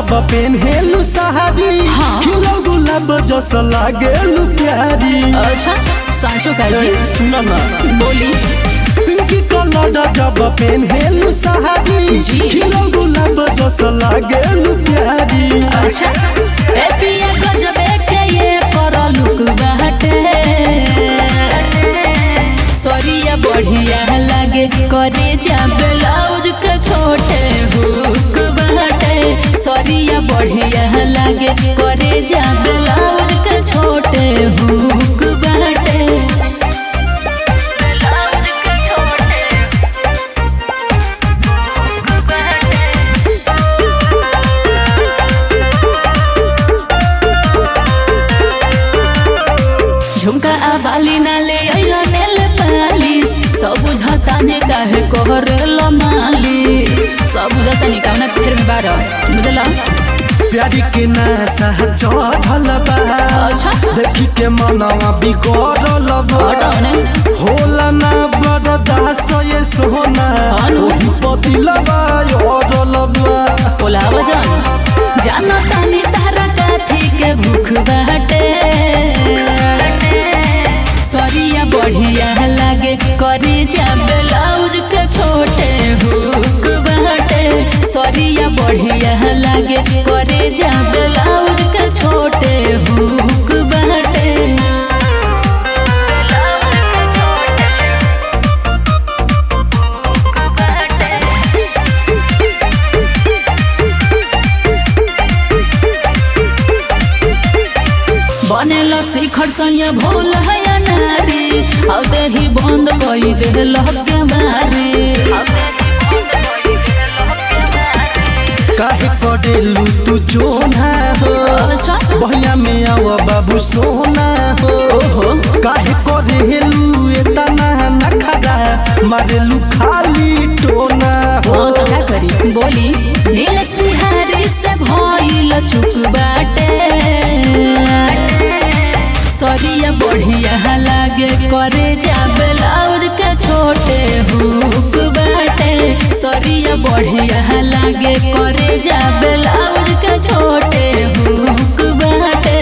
जब पेन्हेलु साड़ी हाँ। खिलो गुलाब जस लागेलु प्यारी अच्छा साँचो का जी सुन ना बोली पिंकी कलर जब पेन्हेलु साड़ी जी। खिलो गुलाब जस लागेलु प्यारी अच्छा ए पिया गजबे के ये कर लुक बाटे सरिया बढ़िया लागे करे जा ब्लाउज के छोटे हुक बाटे सरिया बढ़िया लागे करे जा ब्लाउज के छोटे हुक बाटे ब्लाउज के छोटे हुक बाटे झुमका आ बाली नाले अइला नेल पालिस सब बुझता ने काहे कहरल मालिस सब बुझता ने कामना फेर में बार बुझला प्यारी के नशा चढ़ल बा अच्छा। देखी के मनवा बिगड़ल बा हटाओ ने होला ना बरदास ये सोना हानो। ओही पतिलबा योरल बा बोला वजन जाना तानी तारा काथी के भूख बाटे सरिया बढ़िया लागे करे जा ब्लाउज के छोटे हुक बाटे सरिया बढ़िया लागे करे जा ब्लाउज के छोटे हुक बाटे ब्लाउज के छोटे हुक बाटे बनेल शिखर सैया भोल है नारी अब ही बंद कई देल के मारी काहे करेलू तू चोना हो अच्छा। बहिया में आव बाबू सोना हो ओहो काहे करेलू एतना नखरा मारेलू खाली टोना हो ओ तो का करी बोली नीलेश बिहारी से भइल चुक बाटे सरिया बढ़िया लागे करे जा ब्लाउज के छोटे हुक बाटे सरिया बढ़िया लागे करे जा ब्लाउज के छोटे हुक बाटे